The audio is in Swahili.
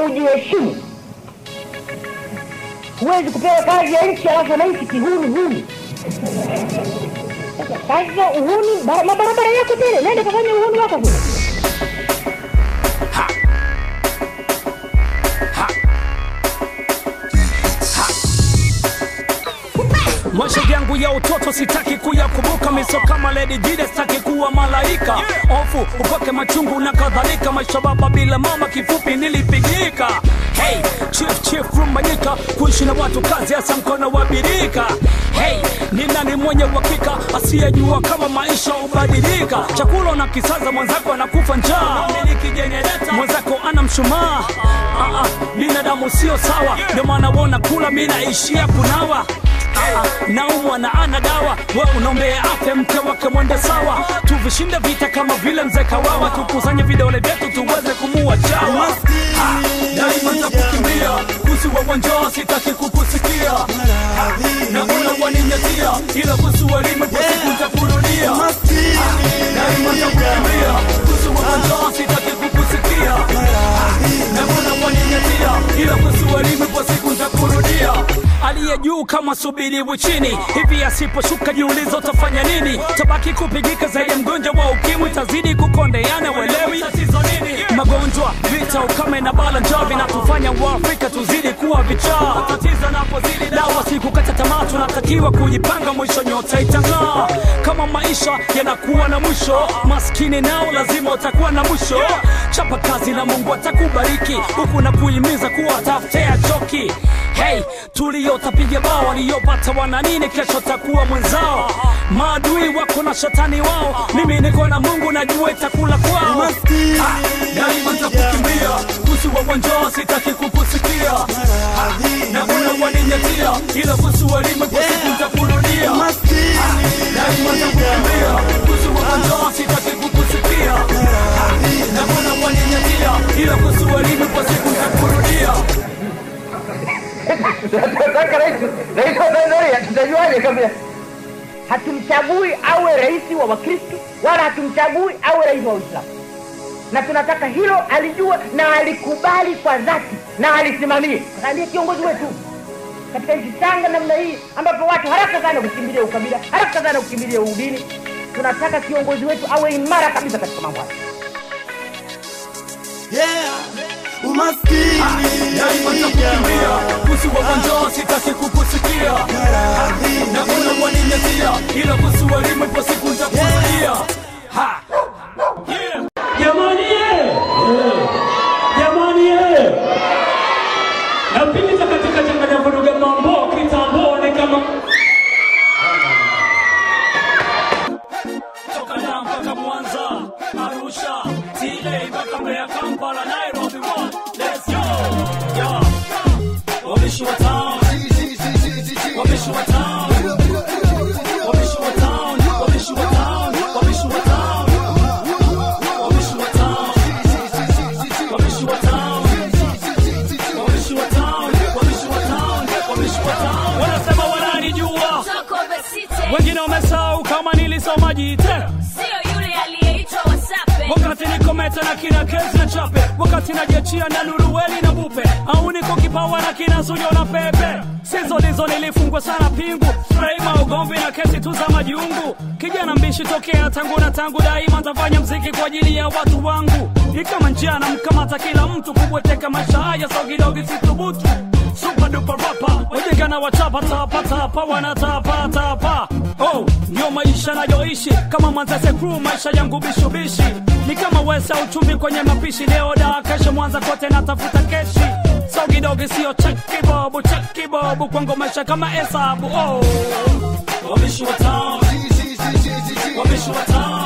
lazima ujiheshimu. Huwezi kupewa kazi ya nchi alafu wananchi kihuni huni. Sasa Sasa uhuni, bara- mabarabara yako tele, nenda kafanya uhuni wako kule. maisha yangu ya utoto sitaki kuyakumbuka miso kama Lady Jide sitaki kuwa malaika ofu upake machungu na kadhalika maisha baba bila mama kifupi nilipigika hey chief chief rumbanyika kuishi na watu kazi hasa mkono wa birika hey ni nani mwenye uhakika asiyejua kama maisha hubadilika chakula na kisaza mwenzako anakufa njaa mwenzako ana mshumaa Ah, ah, binadamu sio sawa ndio maana wona kula mi naishia kunawa Ah, naumwa na ana dawa we unaombea afya mke wake mwende sawa tuvishinde vita kama vile mzee kawawa tukusanye vidole vyetu tuweze kumua chawa Ah, daima takukimbia kusi wa njaa sitaki kukusikia na una waninyatia ila kusi walime kwa siku ntakurudia daima takukimbia kusi wa njaa sitaki kukusikia na una waninyatia ila kusi walime kwa siku ntakurudia aliye juu kama subiriwi chini hivi asiposhuka jiulizo utafanya nini tabaki kupigika zaidi ya mgonjwa wa ukimwi tazidi kukondeana welewi magonjwa vita ukame na bala njaa vinatufanya waafrika tuzidi kuwa vichaa dawa si kukata tamaa tunatakiwa kujipanga mwisho nyota itang'aa kama maisha yanakuwa na mwisho maskini nao lazima utakuwa na mwisho chapa kazi na mungu atakubariki huku na kuhimiza kuwa tafutea choki hey tuliyotapiga bao waliyopata wana nini kesho takuwa mwenzao maadui wako na shetani wao mimi niko na mungu najua itakula kwao Ah, daima takukimbia kusi wa wanjaa sitaki kukusikia Ah, na una waninyatia ila kusi walime kwa siku ntakurudia Ah, daima takukimbia kusi wa wanjaa sitaki kukusikia Ah, na una waninyatia ila kusi walime kwa siku ntakurudia Tunataka rais rais wa Tanzania tutajuaje kama hatumchagui awe rais wa Wakristo wala hatumchagui awe rais wa Uislamu, na tunataka hilo alijua na alikubali kwa dhati na alisimamie, ndiye kiongozi wetu katika nchi changa namna hii ambapo watu haraka sana kukimbilia ukabila, haraka sana kukimbilia udini. Tunataka kiongozi wetu awe imara kabisa katika mambo haya. daima takukimbia kusi wa wanjaa sitaki kukusikia na una waninyatia ila kusi walime kwa siku ntakurudia Ha! Yeah! Jamani ye! Jamani ye! Napita katika changanya vuruga mambo kitambo ni kama toka Dar mpaka Mwanza, Arusha, TA mpaka Mbeya, Kampala, Nairobi, one, let's go. Yeah. Wabishi wa town. Wabishi wa town. Wabishi wa town. Wabishi wa town. Wabishi wa town. Wabishi wa town. Wabishi wa town. Wabishi wa town. Wabishi wa town. Wabishi wa town. Wanasema wananijua wengine wamesahau kama nilisoma jite Sio yule aliyeitwa Wasape. wakati niko meta na kina kezi na chape wakati najiachia na nuruweli na bupe au niko kipawa na kina sujo na pepe sizo lizo nilifungwa sana pingu freima ugomvi na kesi tu za majiungu kijana mbishi tokea tangu na tangu daima ntafanya mziki kwa ajili ya watu wangu ni kama njia na mkamata kila mtu kubweteka maisha haya sogidogi situbutu super duper rapa wajega na wachapa tapa tapa wanatapa tapa oh ndio maisha nayoishi kama mwanzese crew maisha yangu bishubishi ni kama wesa uchumi kwenye mapishi leo da kesho mwanza kote natafuta keshi sogidogi sio cheki bobu cheki bobu kwangu maisha kama hesabu oh wabishi wa town wabishi wa town